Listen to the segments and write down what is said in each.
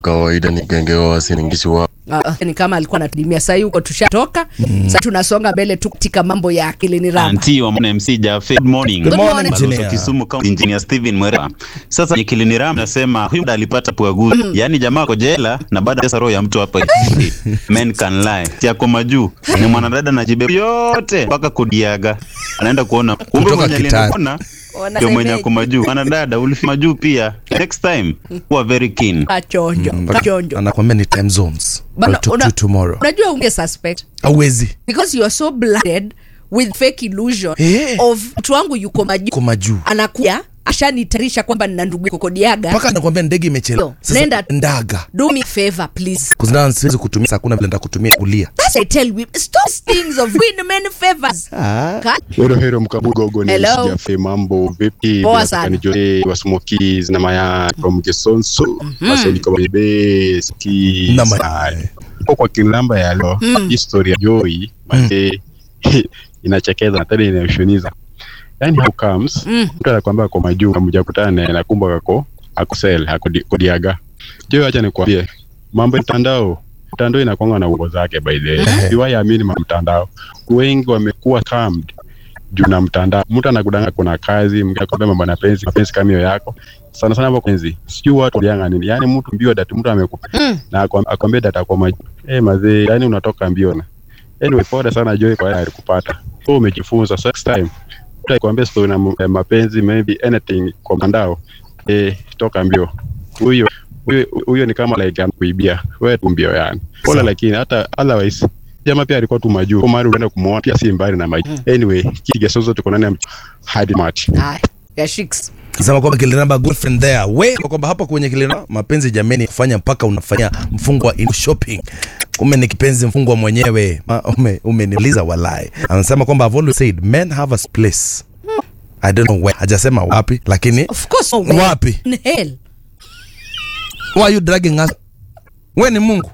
kawaida ni genge wa wasiningishi wa Uh, ni kama alikuwa anatulimia sahii huko tushatoka mm. Sasa tunasonga mbele tu katika mambo ya akili ni ramba Anti wa Mwana MC Jafe. Good morning. Good morning, Balozi wa engineer. Kisumu County Engineer Steven Mwera. Sasa ni Kiliniram nasema huyu mda alipata puaguzi. Yaani jamaa ako jela na baada ya roho ya mtu hapa hivi. Men can lie. Tiako majuu. Ni mwanadada na jibe yote mpaka kudiaga. Anaenda kuona. Kumbe Kutoka mwenye Kitale. aliona ndio mwenye ako majuu. Mwanadada ulifika majuu pia. Next time kuwa very keen. kachonjo kachonjo anakwambia ni time zones Bana, I'll talk to una- you tomorrow unajua unge suspect awezi because you are so blinded with fake illusion Eh. of mtu wangu yuko majuu koma juu anakuja ashanitarisha kwamba nina ndugu yuko Kodiaga mpaka anakwambia ndege imechelewa Yo, Sasa, nenda. ndaga do me favor please kuzina siwezi kutumia saa kuna vile ndakutumia kulia That's I tell you stop things of win men favors Ka- Hero hero mkabugogo ni Hello. sijafe mambo vipi Poa Bila sana. kani jote wa smokies na maya from Gesonso basi liko bebe ski Na mayai. kwa kwa kilamba ya leo historia Joy mate inachekeza na tena inayoshoniza yani how comes mtu anakuambia kwa majuu mjakutana naye na kumbe kako akusel akodiaga Joy acha nikwambie mambo ya mtandao mtandao inakwanga na uongo zake by the way siwaiamini ma mtandao wengi wamekuwa scammed juu na mtandao mtu anakudanga kuna kazi mwingine akwambia mambo na penzi mapenzi kama hiyo yako sana sana hapo penzi sijui watu walianga nini yani mtu mbio data mtu amekupa na akwam- akwambia data kwa maji eh mazee yani unatoka mbio na anyway pole sana Joy kwa yale alikupata so umejifunza so next time mtu akikwambia story na m- eh, mapenzi maybe anything kwa mtandao eh toka mbio huyo huyo huyo ni kama like anakuibia wewe tu mbio yani pole lakini hata otherwise jamaa pia alikuwa tu majuu kwa maana unaenda kumuona pia si mbali na maji anyway kigesozo tuko ndani ya mch- hadi match Haya, ya shiks sema kwamba kilinamba girlfriend there we kwa kwamba hapa kwenye kilinamba mapenzi jameni kufanya mpaka unafanya mfungwa in shopping ume ni kipenzi mfungwa mwenyewe Ma- ume umeniuliza walai anasema kwamba I've always said men have a place I don't know where hajasema wapi lakini of course no way. wapi in hell why are you dragging us we ni mungu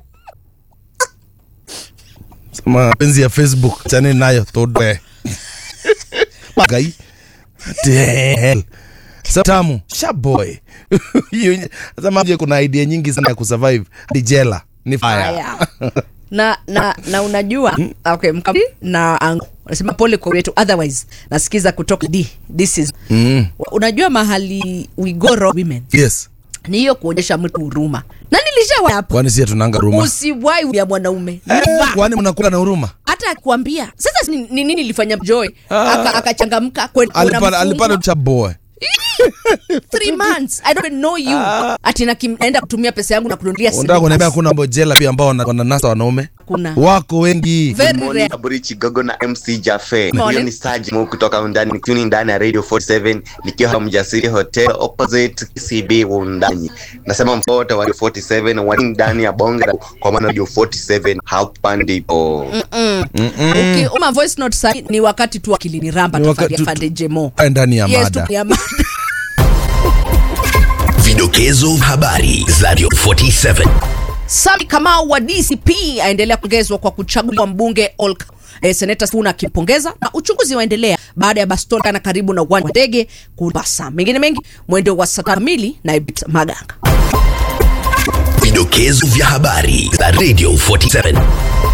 sema penzi ya facebook chani nayo todwe magai Hell. Sa- tamu shaboy sema je kuna idea nyingi sana ya kusurvive ni jela ni fire Haya. na na na unajua okay mkam na angu nasema pole kwa wetu otherwise nasikiza kutoka d this is mm. unajua mahali we go wrong women yes ni hiyo kuonyesha mtu huruma na nilishawa hapo kwani si tunanga huruma usiwai ya mwanaume Eh, Never. kwani mnakula na huruma hata akuambia sasa ni ni nini ilifanya joy Aka- akachangamka kwenda kuona alipata alipata mfungwa. cha boy three months i don't even know you ati nakim- naenda kutumia pesa yangu na kununulia unataka kuniambia slippers. kuna mbojela pia ambao wana- wananasa wanaume Kuna. wako wengi Very Morning, rare. Aburi Chigogo na MC Jafe. Morning. Hiyo ni Saji Mu kutoka undani tuni ndani ya Radio 47 nikiwa hapa Mjasiri Hotel opposite CB Undani. Nasema mfote wa Radio 47 wa ndani ya bonga kwa maana Radio 47 hapa ndipo. Uki- uma voice note sahi ni wakati tu akilini ramba Ni wakati tafadhali tu- afande jemo Aya, ndani ya yes mada tu ya mada Vidokezo habari za Radio 47. Sami Kamau wa DCP aendelea kupongezwa kwa kuchaguliwa mbunge Olk. E, Seneta Sifuna akimpongeza na uchunguzi waendelea baada ya Baston kana karibu na uwanja wa ndege kubasa. Mengine mengi mwendo wa saa tano kamili na Ibit Maganga. Vidokezo vya habari za Radio 47.